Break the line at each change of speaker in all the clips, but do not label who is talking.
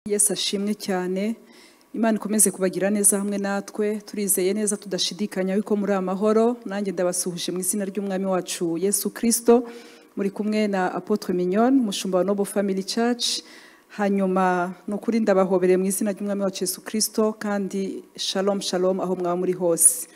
yesu ashimwe cyane imana ikomeze kubagira neza hamwe natwe turizeye neza tudashidikanya yuko muri amahoro nanjye ndabasuhuje mu izina ry'umwami wacu yesu kirisito muri kumwe na apotre mignon umushumba wa noble family church hanyuma ni ukuri ndabahobereye mu izina ry'umwami wacu yesu kirisito kandi shalom shalom aho mwaba muri hose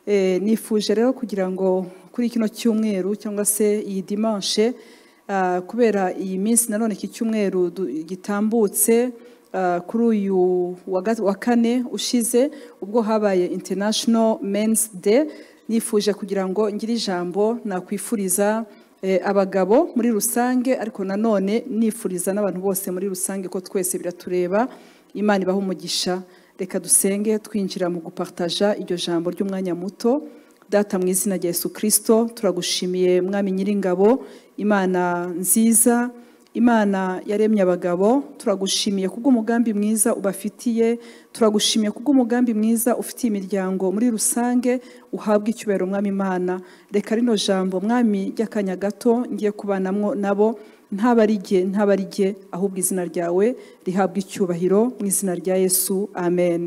Eh, nifuje rero kugira ngo kuri kino cyumweru cyangwa se iyi dimanche ah, kubera iyi minsi nanone iki cyumweru du- gitambutse ah, kuri uyu wa ga- wa kane ushize ubwo habaye international men's day nifuje kugira ngo ngire ijambo nakwifuriza eh, abagabo muri rusange ariko nanone nifuriza n'abantu bose muri rusange ko twese biratureba imana ibaha umugisha reka dusenge twinjira mu gupartaja iryo jambo ry'umwanya muto data mu izina rya yesu kirisito turagushimiye mwami nyiringabo imana nziza imana yaremye abagabo turagushimiye kubw'umugambi mwiza ubafitiye turagushimiye kubw'umugambi mwiza ufitiye imiryango muri rusange uhabwa icyubahiro mwami imana reka rino jambo mwami ry'akanya gato ngiye kubanamwo nabo ntaba ari jye ntaba ari jye ahubwo izina ryawe rihabwa icyubahiro mu izina rya yesu amen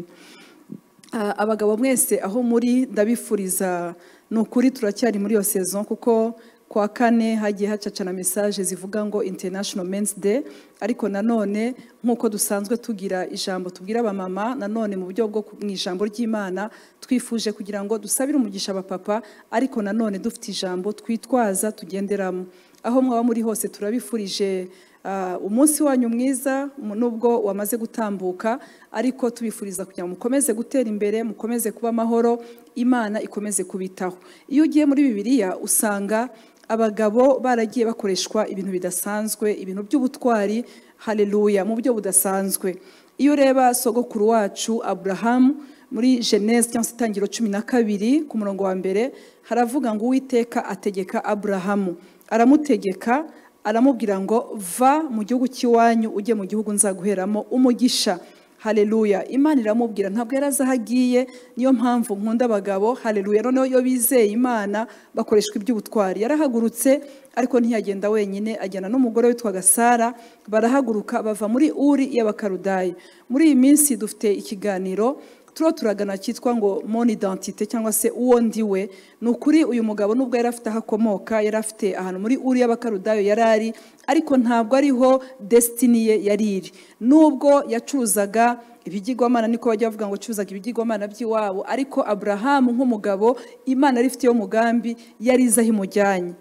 Ah, abagabo mwese aho muri ndabifuriza ni ukuri turacyari muri iyo sezon kuko kwa kane hagiye hacacana mesaje zivuga ngo international men's day ariko nanone nk'uko dusanzwe tugira ijambo tubwira abamama nanone mu buryo bwo ku- mu ijambo ry'imana twifuje kugira ngo dusabire umugisha abapapa ariko nanone dufite ijambo twitwaza tugenderamo aho mwaba muri hose turabifurije Ah, umunsi wanyu mwiza mu- nubwo wamaze gutambuka ariko tubifuriza kugira ngo mukomeze gutera imbere mukomeze kuba amahoro imana ikomeze kubitaho iyo ugiye muri bibiliya usanga abagabo baragiye bakoreshwa ibintu bidasanzwe ibintu by'ubutwari haleluya mu buryo budasanzwe iyo ureba sogokuru wacu aburahamu muri genese cyangwa se itangiriro cumi na kabiri ku murongo wa mbere haravuga ngo uwiteka ategeka aburahamu aramutegeka aramubwira ngo va mu gihugu cy'iwanyu ujye mu gihugu nzaguheramo umugisha haleluya imana iramubwira ntabwo yari azi aho agiye niyo mpamvu nkunda abagabo haleluya noneho iyo bizeye imana bakoreshwa iby'ubutwari yarahagurutse ariko ntiyagenda wenyine ajyana n'umugore witwaga sara barahaguruka bava muri uri y'abakarudayi muri iyi minsi dufite ikiganiro turiho turagana cyitwa ngo mon identité cyangwa se uwo ndiwe ni ukuri uyu mugabo nubwo yari afite aho akomoka yari afite ahantu muri uri y'abakarudayo yari ari ariko ntabwo ariho desitini ye yari iri nubwo yacuruzaga ibigirwamana niko bajya bavuga ngo acuruzaga ibigirwamana by'iwabo ariko aburahamu nk'umugabo imana yari ifiteyo umugambi yari izi aho imujyanye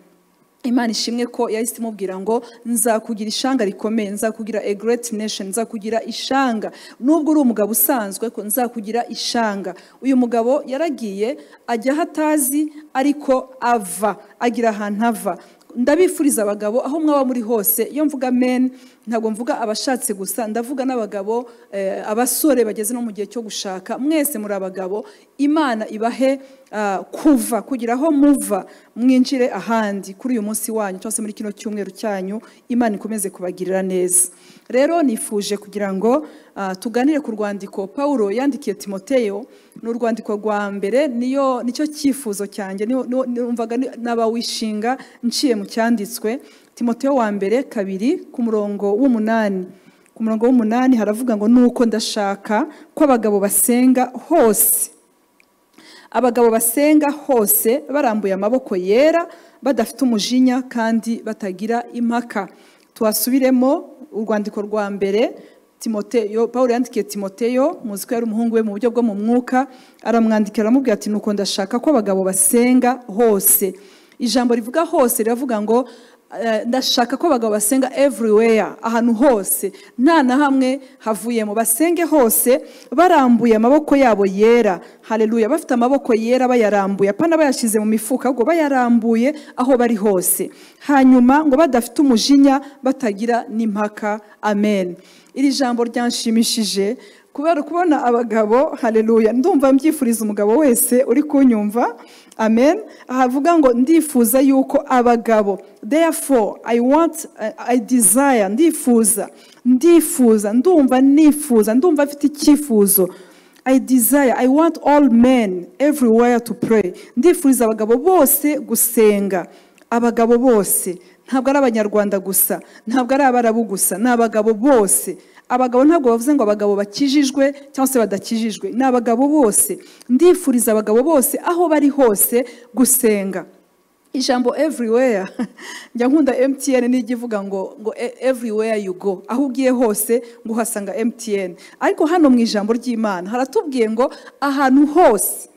imana ishimwe ko yahise imubwira ngo nzakugira ishanga rikomeye nzakugira a great nation nzakugira ishanga nubwo uri umugabo usanzwe ko nzakugira ishanga uyu mugabo yaragiye ajya aho atazi ariko ava agira ahantu ava ndabifuriza abagabo aho mwaba muri hose iyo mvuga men ntabwo mvuga abashatse gusa ndavuga n'abagabo eh, abasore bageze no mu gihe cyo gushaka mwese muri abagabo imana ibahe ah, kuva kugira aho muva mwinjire ahandi kuri uyu munsi wanyu cyangwa se muri kino cyumweru cyanyu imana ikomeze kubagirira neza rero nifuje kugira ngo ah, tuganire ku rwandiko pawulo yandikiye timoteyo ni urwandiko rwa mbere niyo nicyo cyifuzo cyanjye niho- niho- numvaga n'abawishinga nciye mu cyanditswe timoteyo wa mbere kabiri ku murongo w'umunani ku murongo w'umunani haravuga ngo nuko ndashaka ko abagabo basenga hose abagabo basenga hose barambuye amaboko yera badafite umujinya kandi batagira impaka tuhasubiremo urwandiko rwa mbere timoteyo paul yandikiye timoteyo muzi ko yari umuhungu we mu buryo bwo mu mwuka aramwandikira aramubwira ati nuko ndashaka ko abagabo basenga hose ijambo rivuga hose riravuga ngo eh, ndashaka ko abagabo basenga everywhere ahantu hose nta na hamwe havuyemo basenge hose barambuye amaboko yabo yera haleluya bafite amaboko yera bayarambuye apana bayashyize mu mifuka ahubwo bayarambuye aho bari hose hanyuma ngo badafite umujinya batagira n'impaka amen iri jambo ryanshimishije kubera kubona abagabo haleluya ndumva mbyifuriza umugabo wese uri kunyumva amen havuga ngo ndifuza yuko abagabo therefore i want uh, i desire ndifuza ndifuza ndumva nifuza ndumva mfite icyifuzo I desire, I want all men everywhere to pray. Ndifuriza abagabo bose gusenga. Abagabo bose. Ntabwo ari abanyarwanda gusa. Ntabwo ari abarabu gusa. Ni abagabo bose. abagabo ntabwo bavuze ngo abagabo bakijijwe cyangwa se badakijijwe ni abagabo bose ndifuriza abagabo bose aho bari hose gusenga ijambo everywhere njya nkunda emutiyeni nijya ivuga ngo ngo everywhere you go aho ugiye hose ngo uhasanga emutiyeni ariko hano mu ijambo ry'imana haratubwiye ngo ahantu hose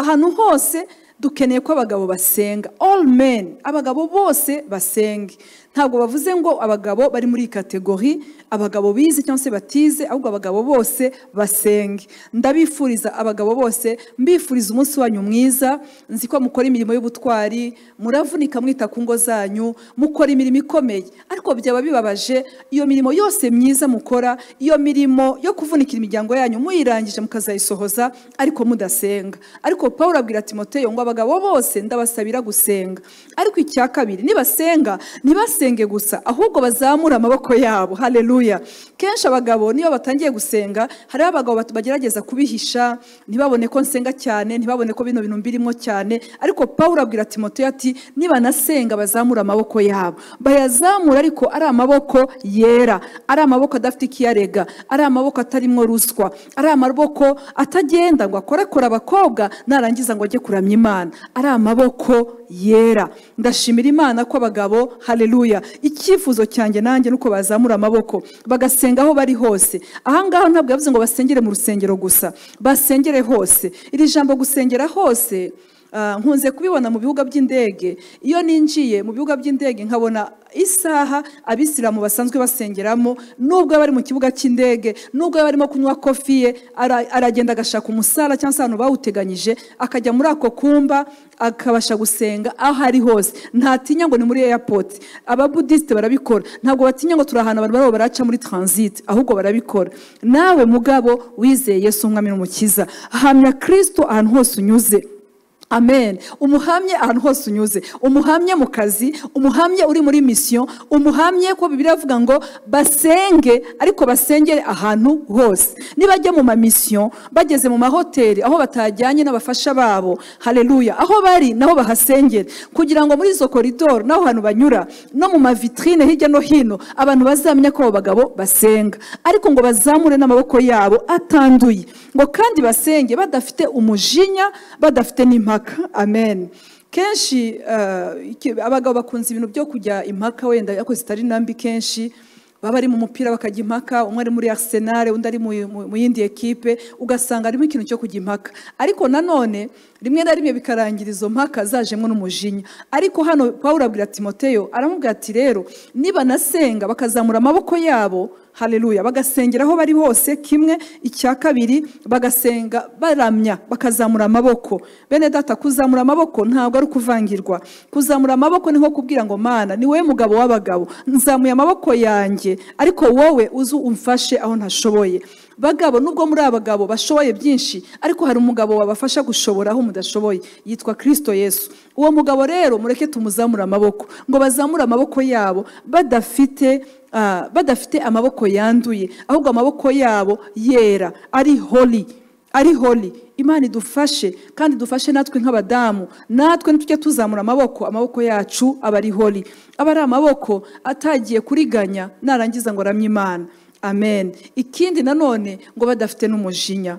ahantu hose dukeneye ko abagabo basenga all men abagabo bose basenge ntabwo bavuze ngo abagabo bari muri kategori abagabo bize cyangwa se batize ahubwo abagabo bose basenge ndabifuriza abagabo bose mbifuriza umunsi wanyu mwiza nzi ko mukora imirimo y'ubutwari muravunika mwita ku ngo zanyu mukora imirimo ikomeye ariko byaba bibabaje iyo mirimo yose myiza mukora iyo mirimo yo kuvunika imiryango yanyu muyirangije mukazayisohoza ariko mudasenga ariko paul abwira timoteyo ngo abagabo bose ndabasabira gusenga ariko icya kabiri nibasenga ntibasenge gusa ahubwo bazamure amaboko yabo haleluya kenshi abagabo niyo batangiye gusenga hariho abagabo bagerageza kubihisha ntibabone ko nsenga cyane ntibabone ko bino bintu mbirimo cyane ariko paul abwira timoteyo ati nibanasenga bazamure amaboko yabo bayazamura ariko ari amaboko yera ari amaboko adafite ikiyarega ari amaboko atarimo ruswa ari amaboko atagenda ngo akorakore abakobwa narangiza ngo ajye kuramya imana ari amaboko yera ndashimira imana ko abagabo haleluya icyifuzo cyanjye nanjye nuko bazamura amaboko bagasenga aho bari hose ahangaha ntabwo yavuze ngo basengere mu rusengero gusa basengere hose iri jambo gusengera hose nkunze kubibona mu bibuga by'indege iyo ninjiye mu bibuga by'indege nkabona isaha abisilamu basanzwe basengeramo nubwo bari mu kibuga cy'indege nubwo barimo kunywa kofi ye aragenda agashaka umusara cyangwa se ahantu bawuteganyije akajya muri ako kumba akabasha gusenga aho ari hose ntatinya ngo ni muri eyapoti ababudisite barabikora ntabwo batinya ngo turi ahantu abantu barimo baraca muri taransite ahubwo barabikora nawe mugabo wizeye Yesu umwami n'umukiza hamya kirisito ahantu hose unyuze amen umuhamye ahantu hose unyuze umuhamye mu kazi umuhamye uri muri misiyo umuhamye ko bibiri avuga ngo basenge ariko basengere ahantu hose nibajya mu mamisiyo bageze mu mahoteli aho batajyanye n'abafasha babo hareruya aho bari naho bahasengere kugira ngo muri izo koridoro n'aho hantu banyura no mu mavitrine hirya no hino abantu bazamenya ko abo bagabo basenga ariko ngo bazamure n'amaboko yabo atanduye ngo kandi basenge badafite umujinya badafite n'impamvu amen kenshi abagabo bakunze ibintu byo kujya impaka wenda yakoze zitari nambi kenshi baba ari mu mupira bakajya impaka umwe ari muri arisenali undi ari mu yindi ekipe ugasanga harimo ikintu cyo kujya impaka ariko nanone rimwe na rimwe bikarangira izo mpaka zajemo n'umujinya ariko hano paul abwira timoteyo aramubwira ati rero niba nasenga bakazamura amaboko yabo hareruya bagasengera aho bari hose kimwe icya kabiri bagasenga baramya bakazamura amaboko bene data kuzamura amaboko ntabwo ari ukuvangirwa kuzamura amaboko ni nko kubwira ngo mana ni wowe mugabo w'abagabo nzamuye amaboko yanjye ariko wowe uzi umfashe aho ntashoboye bagabo nubwo muri abagabo bashoboye byinshi ariko hari umugabo wabafasha gushobora aho mudashoboye yitwa kirisito yesu uwo mugabo rero mureke tumuzamure amaboko ngo bazamure amaboko yabo badafite badafite amaboko yanduye ahubwo amaboko yabo yera ari holi ari holi imana idufashe kandi dufashe natwe nk'abadamu natwe ntitujye tuzamura amaboko amaboko yacu aba ari holi aba ari amaboko atagiye kuriganya narangiza ngo aramye imana amen ikindi nanone ngo badafite n'umujinya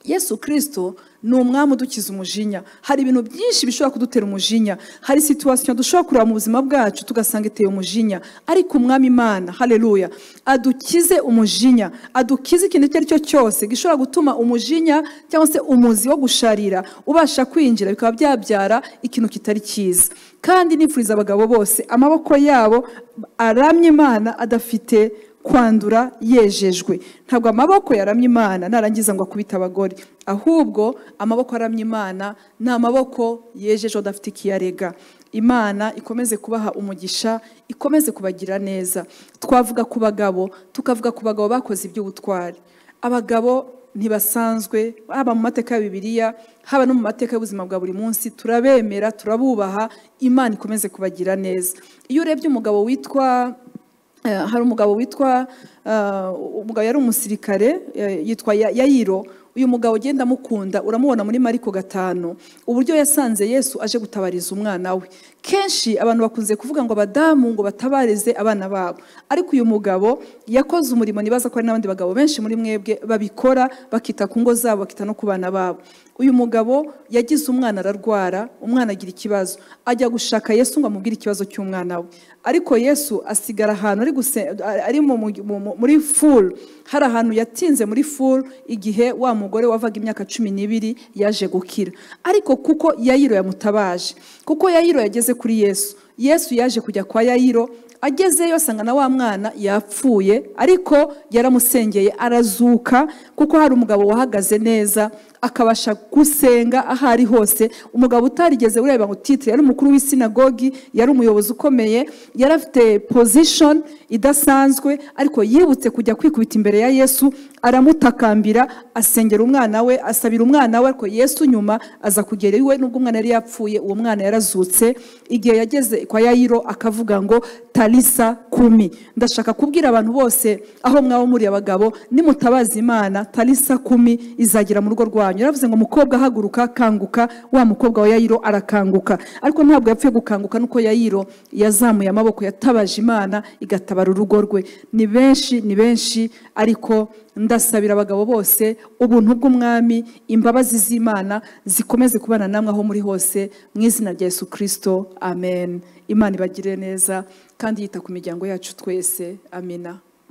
yesu kirisito ni umwami udukiza umujinya hari ibintu byinshi bishobora kudutera umujinya hari situwasiyo dushobora kureba mu buzima bwacu tugasanga iteye umujinya ariko umwami imana hareruya adukize umujinya adukize ikintu icyo ari cyo cyose gishobora gutuma umujinya cyangwa se umuzi wo gusharira ubasha kwinjira bikaba byabyara ikintu kitari cyiza kandi nifuriza abagabo bose amaboko yabo aramye imana adafite kwandura yejejwe ntabwo amaboko yaramye imana narangiza ngo akubite abagore ahubwo amaboko aramye imana ni amaboko yejejwe adafite ikiyarega imana ikomeze kubaha umugisha ikomeze kubagira neza twavuga ku bagabo tukavuga ku bagabo bakoze iby'ubutwari abagabo ntibasanzwe haba mu mateka ya bibiliya haba no mu mateka y'ubuzima bwa buri munsi turabemera turabubaha imana ikomeze kubagira neza iyo urebye umugabo witwa hari umugabo witwa umugabo yari umusirikare yitwa yayiro uyu mugabo ugenda amukunda uramubona muri mariko gatanu uburyo yasanze yesu aje gutabariza umwana we kenshi abantu bakunze kuvuga ngo abadamu ngo batabarize abana babo ariko uyu mugabo yakoze umurimo nibaza ko hari n'abandi bagabo benshi muri mwebwe babikora bakita ku ngo zabo bakita no ku bana babo uyu mugabo yagize umwana ararwara umwana agira ikibazo ajya gushaka yesu ngo amubwire ikibazo cy'umwana we ariko yesu asigara ahantu ari guse- ari mu- mu- mu- muri furu hari ahantu yatinze muri furu igihe wa mugore wavaga imyaka cumi n'ibiri yaje gukira ariko kuko yayiro yamutabaje kuko yayiro yageze kuri yesu yesu yaje kujya kwa yayiro agezeyo asanga na wa mwana yapfuye ariko yaramusengeye arazuka kuko hari umugabo wahagaze neza akabasha gusenga aho ari hose umugabo utarigeze ureba ngo titire yari umukuru w'isinagogi yari umuyobozi ukomeye yari afite pozishoni idasanzwe ariko yibutse kujya kwikubita imbere ya yesu aramutakambira asengera umwana we asabira umwana we ariko yesu nyuma aza kugera iwe nubwo umwana yari yapfuye uwo mwana yarazutse igihe yageze kwa yayiro akavuga ngo tarisa kumi ndashaka kubwira abantu bose aho mwaba muri abagabo nimutabaza imana tarisa kumi izagera mu rugo rwanyu yaravuze ngo mukobwa ahaguruka kanguka wa mukobwa wa yayiro arakanguka ariko ntabwo yapfuye gukanguka nuko yayiro yazamuye amaboko yatabaje imana igatabara urugo rwe ni benshi ni benshi ariko ndasabira abagabo bose ubuntu bw'umwami imbabazi z'imana zikomeze kubana namwe aho muri hose mu izina rya yesu kirisito amen imana ibagire neza kandi yita ku miryango yacu twese amina